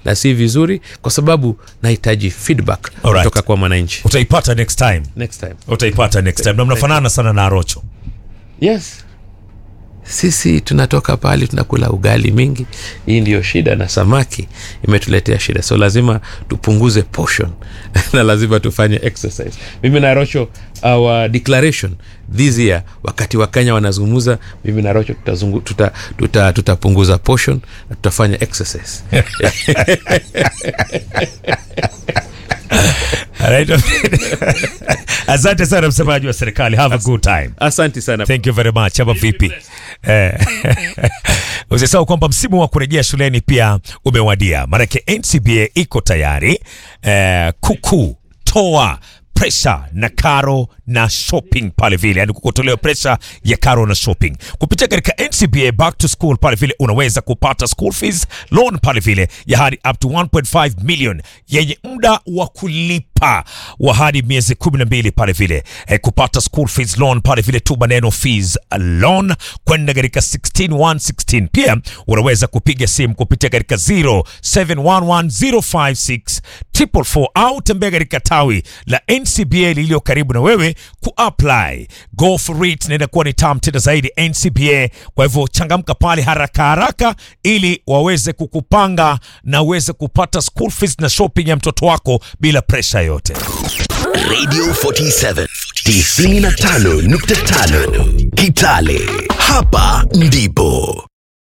na si vizuri kwa sababu nahitaji feedback Alright. kutoka kwa mwananchi utaipata next time next time utaipata next time na mnafanana sana na arocho yes sisi tunatoka pahali tunakula ugali mingi hii ndiyo shida na samaki imetuletea shida so lazima tupunguze portion na lazima tufanye exercise mimi na rocho our declaration this year wakati wakenya wanazungumza mimi na rocho tutapunguza tuta, tuta, tutapunguza portion na tutafanya exercise Alright. asante sana msemaji wa serikali have a good time asante sana thank you very much ama vipi eh, usisahau kwamba msimu wa kurejea shuleni pia umewadia maanake ncba iko tayari eh, kuku toa presha na karo na shopping pale vile yani kukutolewa presha ya karo na shopping kupitia katika ncba back to school pale vile unaweza kupata school fees loan pale vile ya hadi up to 1.5 million yenye muda wa kulipa wa hadi miezi 12 pale vile eh, kupata school fees loan pale vile tu maneno fees loan kwenda katika 16116 pia unaweza kupiga simu kupitia katika 0711056444 au tembea katika tawi la ncba lililo karibu na wewe kuapply go for it na inakuwa ni tam tena zaidi ncba kwa hivyo changamka pale haraka haraka ili waweze kukupanga na uweze kupata school fees na shopping ya mtoto wako bila presha yote Radio 47 95.5 Kitale. Hapa ndipo